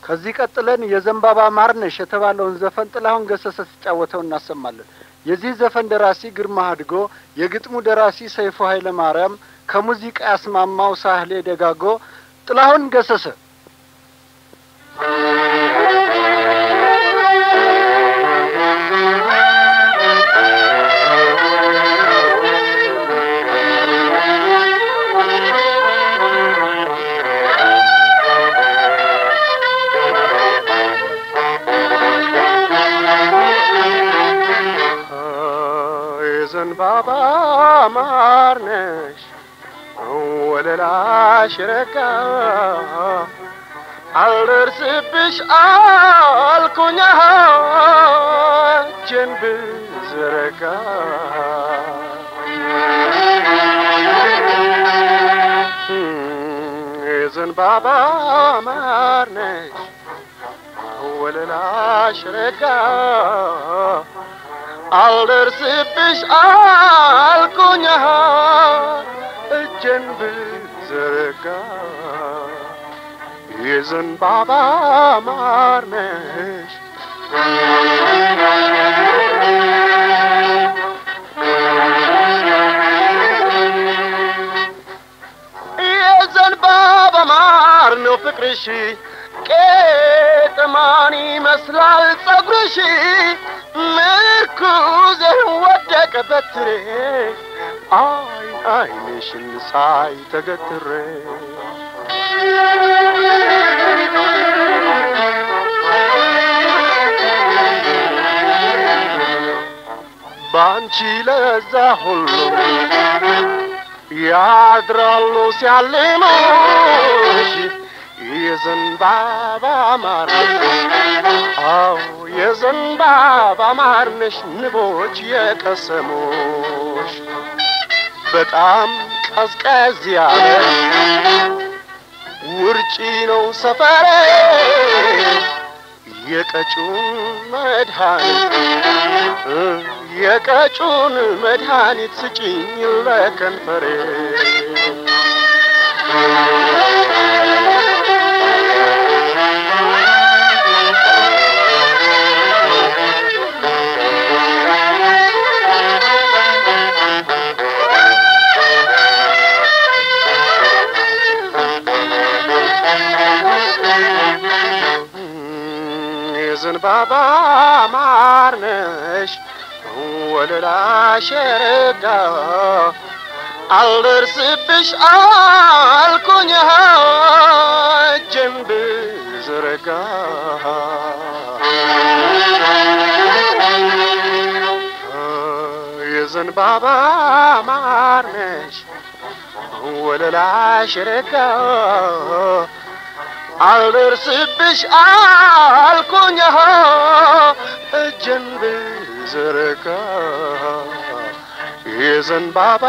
ከዚህ ቀጥለን የዘንባባ ማርነሽ የተባለውን ዘፈን ጥላሁን ገሰሰ ሲጫወተው እናሰማለን። የዚህ ዘፈን ደራሲ ግርማ አድጎ፣ የግጥሙ ደራሲ ሰይፉ ኃይለ ማርያም፣ ከሙዚቃ ያስማማው ሳህሌ ደጋጎ። ጥላሁን ገሰሰ የዘንባባ ማርነሽ ወለላሽ ረጋ አልደርስብሽ አልኩኛ እጄን ብዘረጋ የዘንባባ ማርነሽ ወለላሽ ረጋ አልደርስብሽ አልኩኛ እጄን ብዘረጋ የዘንባባ ማርነሽ የዘንባባ ማር ነው ፍቅርሽ ቄጥማን ይመስላል ጸጉርሽ ምርኩዜ ወደቀ በትሬ አይን አይንሽን ሳይ ተገትሬ ባንቺ ለዛ ሁሉ ያድራሉ ሲያልሙሽ የዘንባባ ማር አዎ የዘንባባ ማርነሽ ንቦች የቀሰሙሽ በጣም ቀዝቀዝ ያለ ውርጪ ነው ሰፈሬ የቀጩን መድኃኒት የቀጩን መድኃኒት ስጭኝ ለከንፈሬ የዘንባባ ማርነሽ ወለላሽ ረጋ አልደርስብሽ አልኩኝ እጄን ብዘረጋ የዘንባባ ማርነሽ ወለላሽ ረጋ አልደርስብሽ አልኩኝ እጄን ብዘረጋ የዘንባባ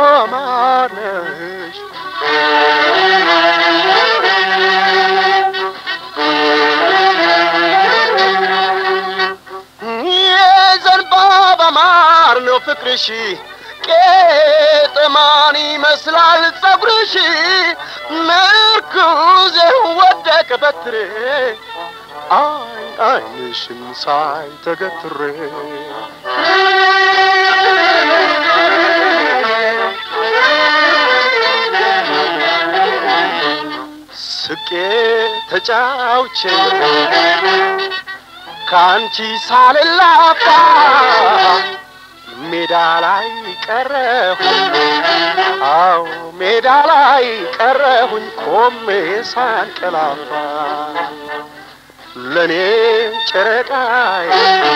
ማርነሽ የዘንባባ ማር ነው ፍቅርሽ ቄጥማን ይመስላል ጸጉርሽ ምርኩዜ ወደቀ በትሬ አይን አይንሽን ሳይ ተገትሬ ስቄ ተጫውቼ ከአንቺ ሳልላፋ ሜዳ ላይ ቀረሁኝ አው ሜዳ ላይ ቀረሁኝ ቆሜ ሳንቀላፋ ለእኔ ጨረቃዬ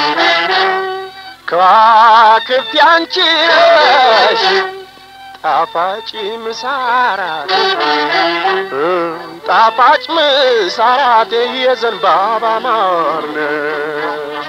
ከዋክብት ያንቺ ነሽ ጣፋጭ ምሳራት ጣፋጭ ምሳራቴ የዘንባባ ማር ነሽ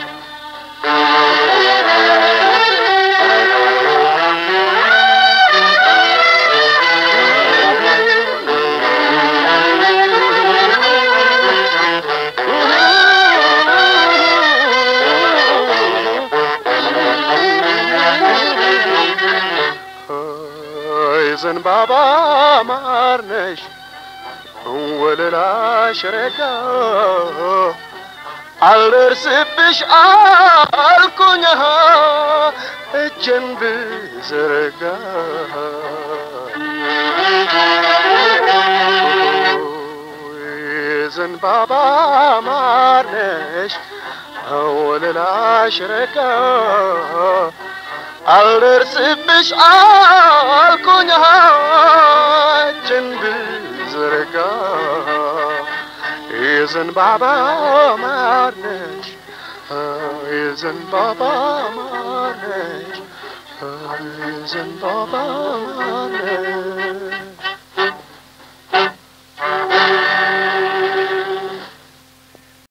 የዘንባባ ማር ነሽ ወለላሽ ረጋ አልደርስብሽ አልኩኝ እጄን ብዘረጋ የዘንባባ ማር ነሽ ወለላሽ ረጋ አልደርስብሽ አልኩኝ እጄን ብዘረጋ የዘንባባ ማር ነሽ የዘንባባ ማር ነሽ የዘንባባ ማር ነሽ